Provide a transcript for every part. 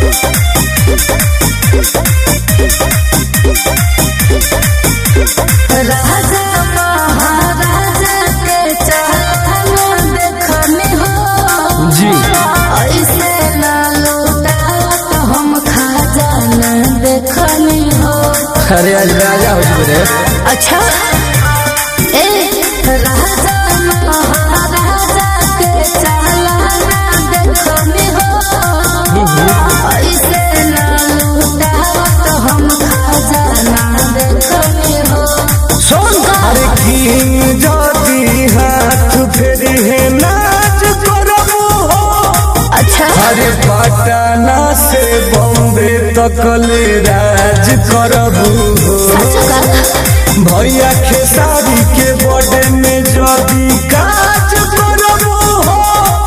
राजा महाराजा के चाहना देखनी हो जी ऐसे ना लौटावत हम खजाना देखनी हो अरे आज राजा हो चुके रे अच्छा ए राजा महाराजा के चाहना देखनी हो ऐसे ना लौटावत हम खजाना देखनी हो सुन अरे की जदी हाथ फेरी है नाच करबू हो अच्छा अरे पटना से बॉम्बे तक ले राज करबू हो सच का भैया खेसारी के बर्थडे में जदी काज करबू हो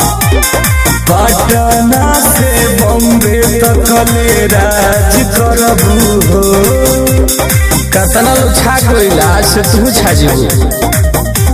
पटना से बॉम्बे तक ले राज करबू हो कतना लोग छा गइल आज से तू छा जेबू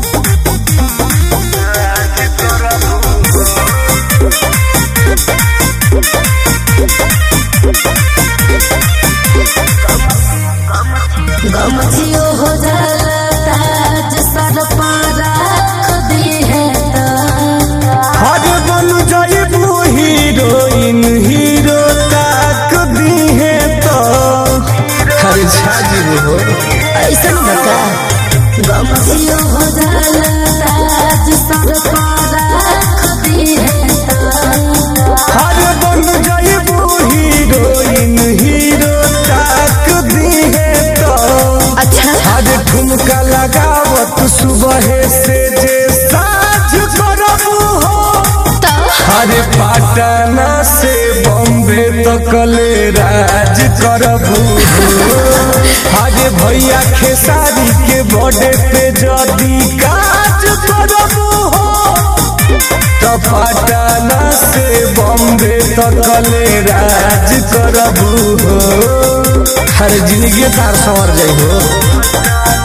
गमछियो हो जाला ताज सर पर रख दी है तो हर बन जाइबू हीरोइन हीरो ताक दी है तो अरे छा जेबू हो ऐसन बता गमछियो हो जाला ताज सर पर रख दी है तो हर बन जाइबू हीरोइन हीरो ताक दी है तो अच्छा हर ठुमका लगावत सुबह से जे साझ करबू हो तो अरे पटना से बॉम्बे तक ले राज करबू अरे भैया खेसारी के बर्थडे पे जदी काज करबू हो तो पटना से बॉम्बे तक ले राज करबू हो हर जिंदगी तार संवर जाइ हो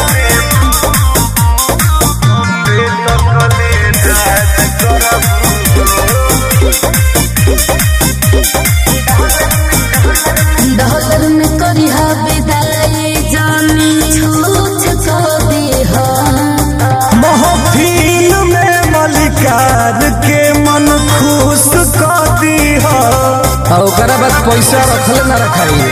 डॉलर में करिहा विदाई जानी छूछ को दी हो महफिल में मलिकार के मन खुश कर दी हो ओकरा बाद पैसा रखले ना रखाई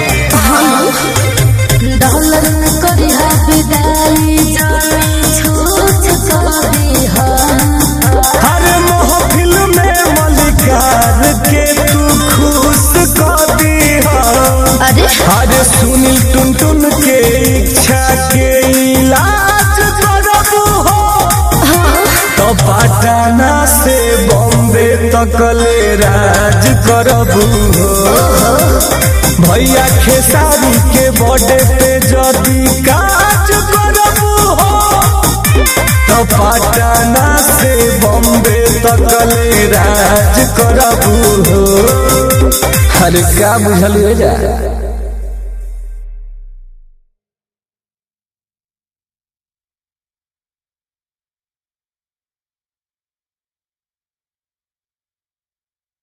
डॉलर में करिहा विदाई जानी छूछ को दी हो हर महफिल में मलिकार के तू खुश कर दी हो अरे अरे सुनील टुन टुन के इच्छा के इलाज करबू हो तो पटना से बॉम्बे तक ले राज करबू हो भैया खेसारी के बर्थडे पे जदी काज करबू हो तो पटना से बॉम्बे तक ले राज करबू हो अरे का बुझल जा